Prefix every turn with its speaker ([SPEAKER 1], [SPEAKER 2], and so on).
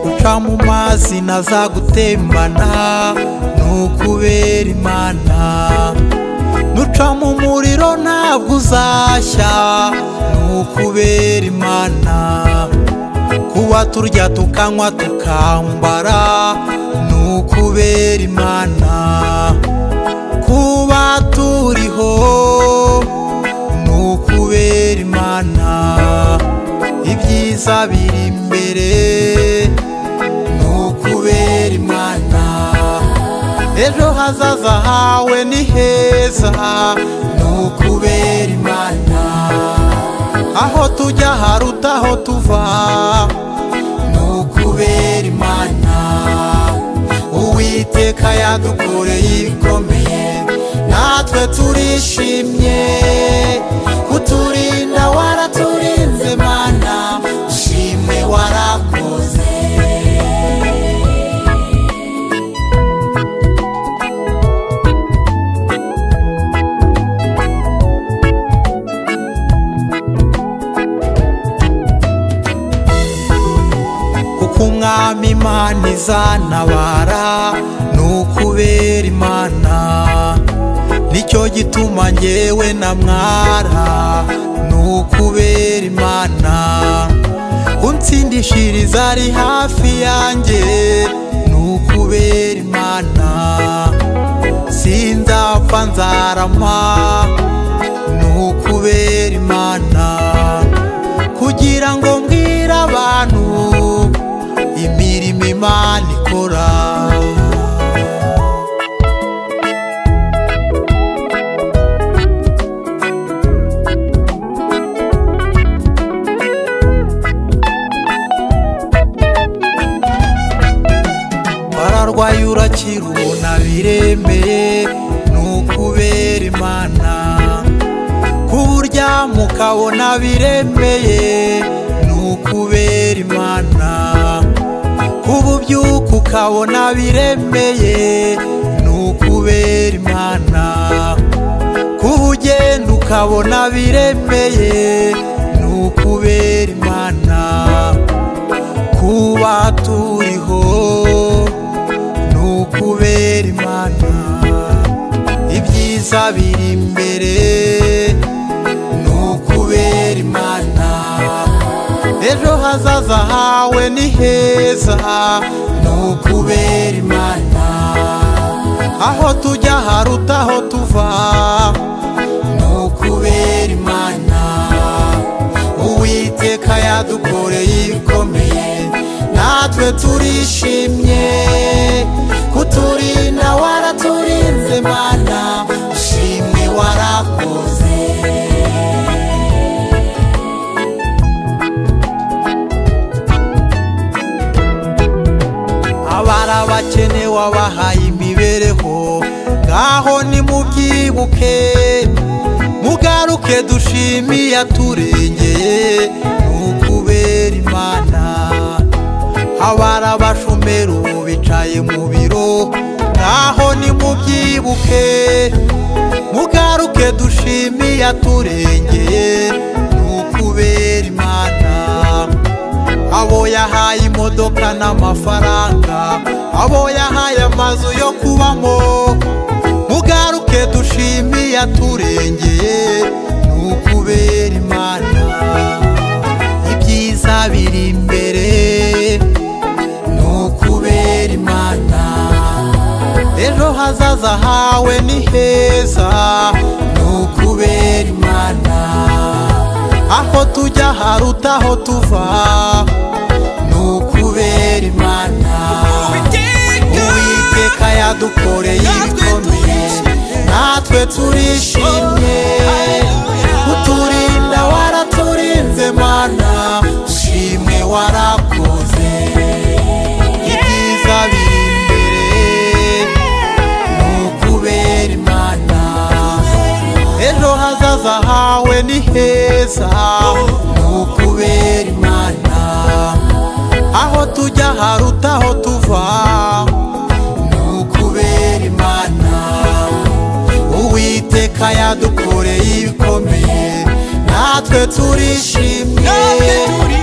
[SPEAKER 1] Nkoga mu mazi ntazagutembana ni ukubera imana nuca mu muriro ntabwo uzashya ni ukubera imana kuba turya tukanywa tukambara ni ukubera imana kuba turiho ni ukubera imana ibyiza biri imbere ni ukubera imana ejo hazaza hawe ni heza ni ukubera imana aho tujya haruta aho tuva ni ukubera imana uwiteka yadukoreye ibikomeye natwe turishimye kuturinda waraturinze mana ushimwe warakoze kuko umwami imana izanabara ni ukubera imana nicyo gituma ngewe na mwara ni ukubera imana untsindishiriza ari hafi yanjye ni ukubera imana sinzapfa nzarama ni ukubera imana kugira ngo mbwire abantu imirimo imana ikora wararwaye urakira ubona biremeye ni ukubera imana kurya mukabona biremeye ni ukubera imana kuba ubyuka ukabona biremeye ni ukubera imana kuba ugenda ukabona biremeye ni ukubera imana kuba turiho ni ukubera imana ibyiza biri imbere ni ukubera imana ejo hazaza hawe ni heza ni ukubera imana aho tujya haruta aho tuva ni ukubera imana uwiteka yadukoreye ibikomeye natwe turishimye kuturinda waraturinze mana ushimwe warakoze abari abakene wabahaye imibereho ngaho nimubyibuke mugaruke dushime iyaturengeye ni ukubera imana abari abashomero bicaye mu biro ngaho nimubyibuke mugaruke dushime iyaturengeye ni ukubera imana abo yahaye imodoka n'amafaranga abo yahaye amazu yo kubamo mugaruke dushime iyaturengeye ni ukubera imana ibyiza biri imbere ni ukubera imana ejo hazaza hawe ni heza ni ukubera imana aho tujya haruta aho tuva ni ukubera imana uwiteka yadukoreye ibikomeye natwe turishimye uturinda waraturinze mana ushimwe warakoze ibyiza biri imbere ni ukubera imana ejo hazaza hawe ni heza ni ukubera imana aho tujya haruta aho tuva ni ukubera imana uwiteka yadukoreye ibikomeye natwe turishimye